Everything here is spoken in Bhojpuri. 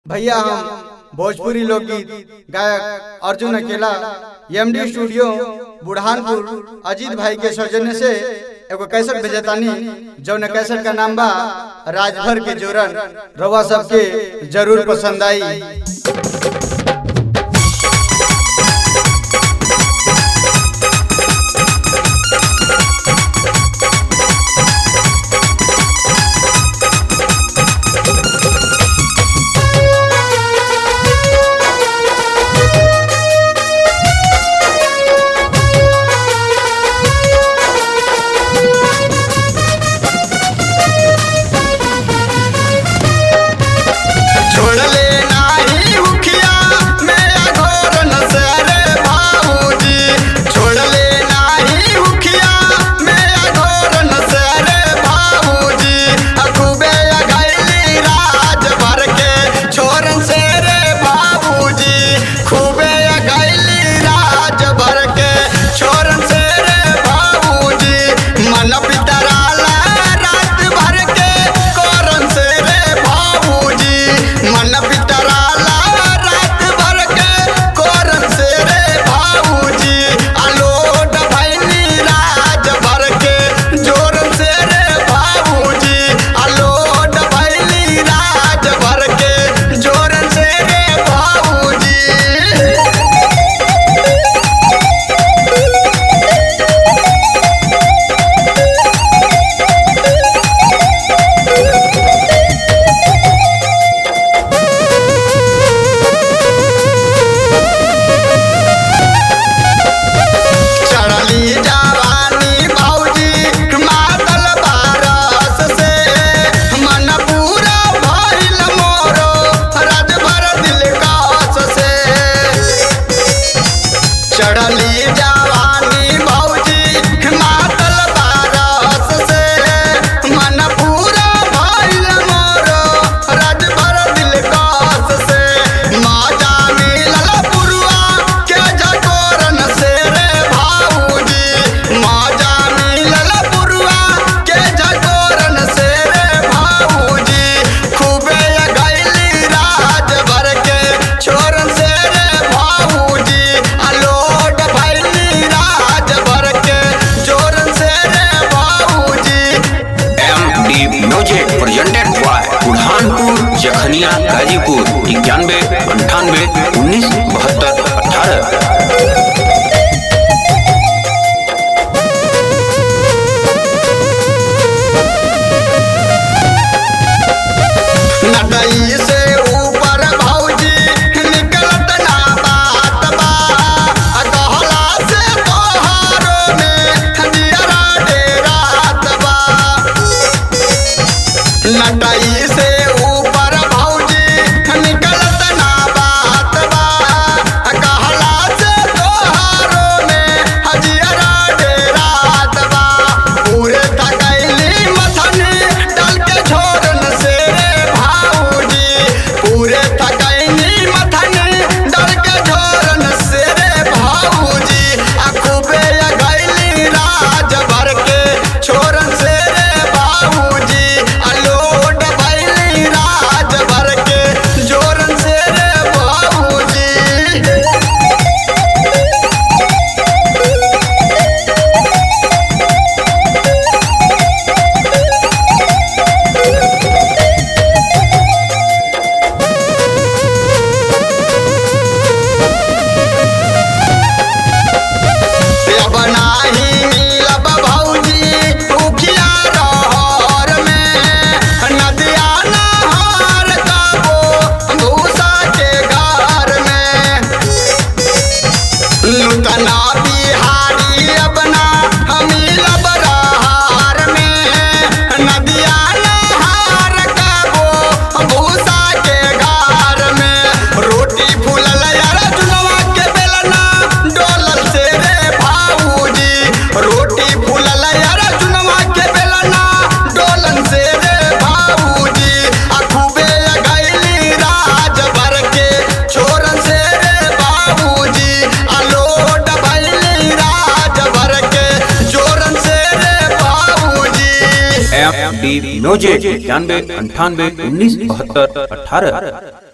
भैया हम भोजपुरी लोकगीत गायक अर्जुन अकेला एमडी स्टूडियो बुढ़ानपुर अजीत भाई के सौजन्य से एगो कैसेट भेजतानी जौन कैसेट का नाम बा राजभर के जोरन रवा सबके जरूर पसंद आई छोड़ ले नाही उखिया मेरा घोर नसरे भाऊजी छोड़ ले नाही उखिया मेरा घोर नसरे भाऊजी अखुबे गैली राज भर के छोरन से रे भाऊजी खूबे गैली राज भर के छोरन से रे भाऊजी मन पितराला रात भर के कोरन से रे भाऊजी मन पितराला रात भर के कोरन से रे भाऊजी अलोट भैनी राज भर के जोरन से रे भाऊजी अलोट भैनी राज भर के जोरन से रे भाऊजी चढ़ली जवानी भौजी मातल बारस से मन पूरा भइल मोरो राजभर दिल कास से चढ़ली जवानी भौजी मातल बारस से मन पूरा भइल मोरो राजभर दिल कास से माजा मिलल पुरुआ के जकोरन से रे भाऊजी माजा मिलल पुरुआ के जकोरन से रे भाऊजी खूबे गैली राज भर के छोरन से रे भाऊजी अलोट भैली राज भर के जोरन से रे भाऊजी M D music presented by Burhanpur Jakhaniya Ghazipur इक्यानवे अंठानवे उन्नीस बहत्तर अठारह नटई से ऊपर भौजी निकलत ना बात बा आ कहला से तोहारो में दियरा डेरात बा नटई से ऊपर भौजी निकलत ना बात बा आ कहला से तोहारो में हजियरा डेरात बा पूरे थकैली मथनी डल के छोड़न से रे भाऊजी पूरे थकैली मथनी डल के छोड़न से रे भाऊजी आ खूबे गैली राज भर के छोड़न से रे भाऊजी अलोट भैली राज भर के जोरन से रे भाऊजी अब नाही मिलब भौजी उखिया रहर में नदिया नहार काबो भूसा के घर में लुटना बिहारी अपना मिलब रहर में नदिया नहार काबो भूसा के घर में रोटी फूलल यार चुनवा के बेलना डोलल से रे भाऊजी रोटी फूलल यार चुनवा के बेलना डोलन से रे भाऊजी आ खूबे गैली राज भर के छोरन से रे बाबूजी अलोट भैली राज भर के जोरन से रे बाबूजी एम डी म्यूजिक इक्यानवे अंठानवे उन्नीस बहत्तर अठारह